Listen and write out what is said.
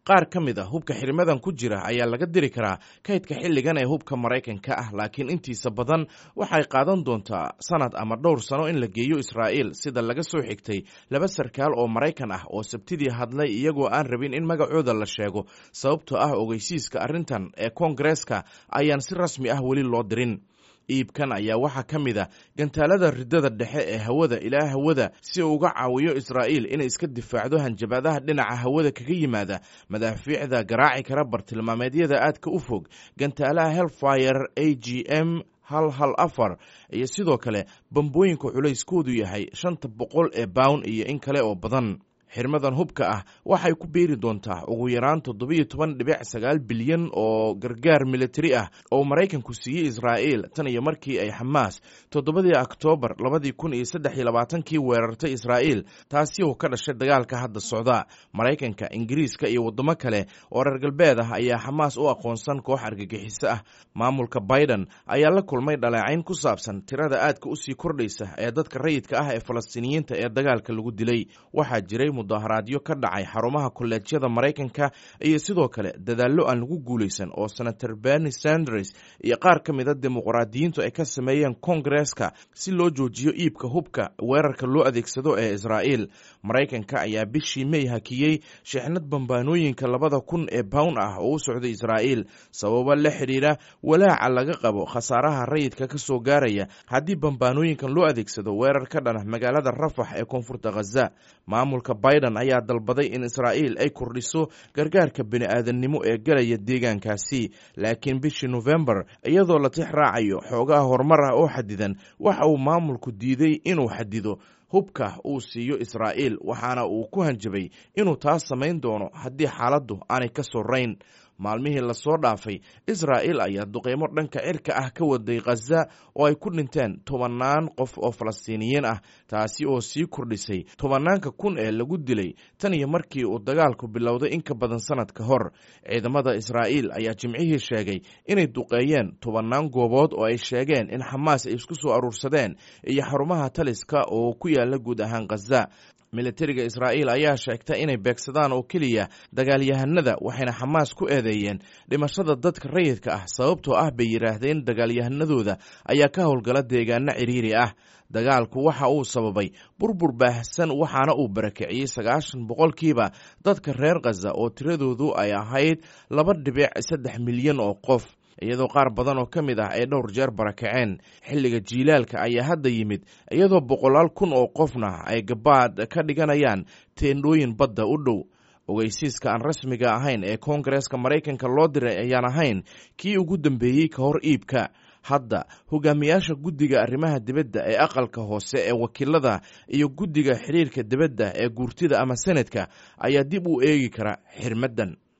qaar ka mid a hubka xirmadan ku jira ayaa laga diri karaa kaydka xilligan ee hubka maraykanka ah laakiin intiisa badan waxay qaadan doontaa sanad ama dhowr sano in la geeyo israa'iil sida laga soo xigtay laba sarkaal oo maraykan ah oo sabtidii hadlay iyagoo aan rabin in magacooda la sheego sababtoo ah ogeysiiska arrintan ee koongareeska ayaan si rasmi ah weli loo dirin iibkan ayaa waxaa ka mid a gantaalada ridada dhexe ee hawada ilaa hawada si uu uga caawiyo israa'iil inay iska difaacdo hanjabaadaha dhinaca hawada kaga yimaada madaafiicda garaaci kara bartilmaameedyada aadka u fog gantaalaha helfire a g m hal hal afar iyo sidoo kale bambooyinka culayskoodu yahay shanta boqol ee bawn iyo in kale oo badan xirmadan hubka ah waxay ku beeri doontaa ugu yaraan toddobiyo toban dhibic sagaal bilyan oo gargaar militari ah oo maraykanku siiyey israa'iil tan iyo markii ay xamaas toddobadii oktoobar labadii kun iyo saddex iyo labaatankii weerartay israa'iil taasi oo ka dhashay dagaalka hadda socda maraykanka ingiriiska iyo waddamo kale oo reer galbeed ah ayaa xamaas u aqoonsan koox argagixiso ah maamulka biden ayaa la kulmay dhaleecayn ku saabsan tirada aadka usii kordhaysa ee dadka rayidka ah ee falastiiniyiinta ee dagaalka lagu dilay waxaa jiray mudaharaadyo ka dhacay xarumaha kolleejyada maraykanka iyo sidoo kale dadaallo aan lagu guulaysan oo senator berni sanders iyo qaar ka mida dimuqraadiyiintu ay ka sameeyeen koongareeska si loo joojiyo iibka hubka weerarka loo adeegsado ee israa'iil maraykanka ayaa bishii mey hakiyey sheexnad bambaanooyinka labada kun ee bawn ah oo u socday israa'iil sababo la xidhiidha walaaca laga qabo khasaaraha rayidka ka soo gaaraya haddii bambaanooyinkan loo adeegsado weerar ka dhana magaalada rafax ee koonfurta khaza maamulka biden ayaa dalbaday in israa'iil ay kordhiso gargaarka bini'aadannimo ee galaya deegaankaasi laakiin bishii nofembar iyadoo la tix raacayo xoogaha horumar ah oo xadidan waxa uu maamulku diiday inuu xadido hubka uu siiyo israa'iil waxaana uu ku hanjabay inuu taas samayn doono haddii xaaladdu aanay ka sorayn maalmihii lasoo dhaafay israa'iil ayaa duqeymo dhanka cirka ah ka waday khaza oo ay ku dhinteen tobannaan qof oo falastiiniyiin ah taasi oo sii kordhisay tobannaanka kun ee lagu dilay tan iyo markii uu dagaalku bilowday in ka badan sannad ka hor ciidamada israa'iil ayaa jimcihii sheegay inay duqeeyeen tobannaan goobood oo ay sheegeen in xamaas ay isku soo aruursadeen iyo xarumaha taliska oo ku yaala guud ahaan khaza militariga israa'iil ayaa sheegta inay beegsadaan oo keliya dagaalyahanada waxayna xamaas ku eedeeyeen dhimashada dadka rayidka ah sababtoo ah bay yidhaahdeen dagaalyahanadooda ayaa ka howlgala deegaano cidhiiri ah dagaalku waxa uu sababay burbur baahsan waxaana uu barakiciyey sagaashan boqolkiiba dadka reer khaza oo tiradoodu ay ahayd laba dhibic saddex milyan oo qof iyadoo qaar badan oo ka mid ah ay dhowr jeer barakaceen xilliga jiilaalka ayaa hadda yimid iyadoo boqolaal kun oo qofna ay gabaad ka dhiganayaan teendhooyin badda u dhow ogeysiiska aan rasmiga ahayn ee koongareeska maraykanka loo diray ayaan ahayn kii ugu dambeeyey ka hor iibka hadda hogaamiyaasha guddiga arrimaha dibadda ee aqalka hoose ee wakiilada iyo guddiga xiriirka dibadda ee guurtida ama senadka ayaa dib u eegi kara xirmaddan